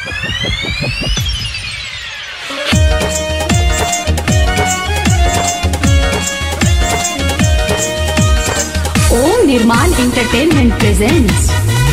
ओम निर्माण entertainment presents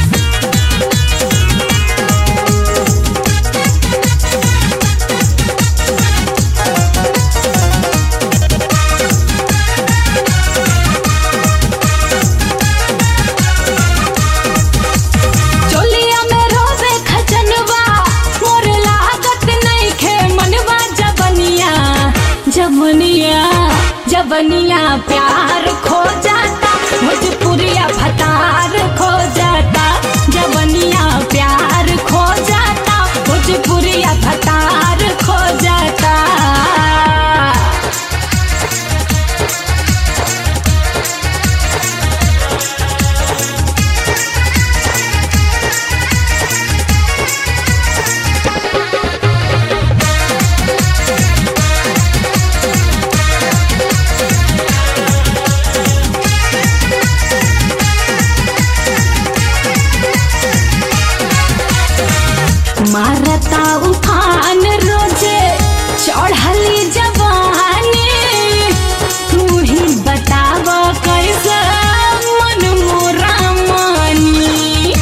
चोलिया में रोवे खजनवा मोर लागत नइखे मनवा जबनिया जबनिया जबनिया प्यार खो जाता भोजपुरिया भतार खो जाता जबनिया प्यार खो जाता भोजपुरिया भतार खो जाता मारता उफान रोजे चढ़ली जवानी तू ही बताव कैसे मन मोरा मानी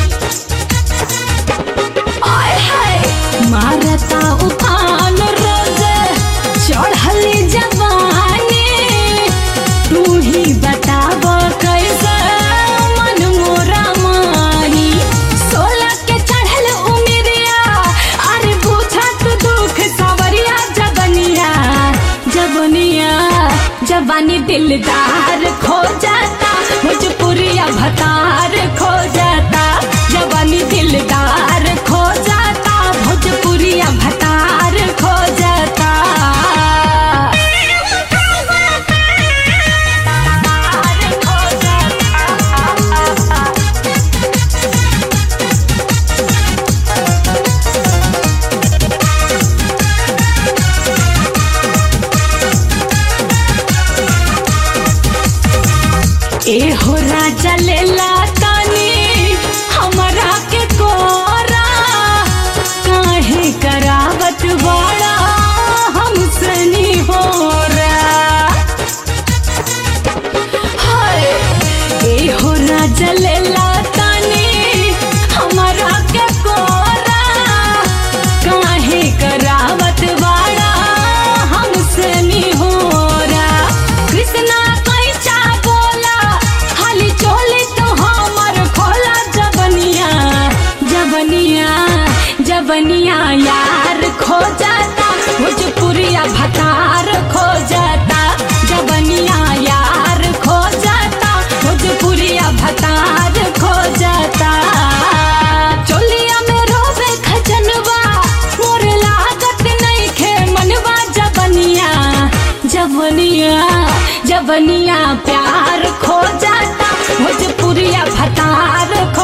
आय हाय मारता उफान रोजे चढ़ली जवानी तू ही बताव कैसे मन मोरा मानी सोलह के चढ़ल उमिरिया अरे बुझा तू दुख सवरिया जबनिया जबनिया जवानी दिलदार खो जाता भोजपुरिया भतार खो जाता जवानी दिलदार खो जाता भोजपुरिया भतार खो जाता खो जाता ए हो राजा लेला तानी हमरा के कोरा काहे करावत बड़ा हमसे नी हो हाय ए हो राजा लेला तानी हमरा के कोरा काहे करावत बड़ा हमसे नी हो कृष्णा कैचा बोला हाली चोली तो हमर खोला जबनिया जबनिया जबनिया यार खो जाता भोजपुरिया भतार खो जाता जबनिया यार खो जाता भोजपुरिया भतार खो जाता चोलिया में रोवे खजनवा मोर लागत नइखे मनवा जबनिया जबनिया जबनिया प्यार खो जाता भोजपुरिया भतार खो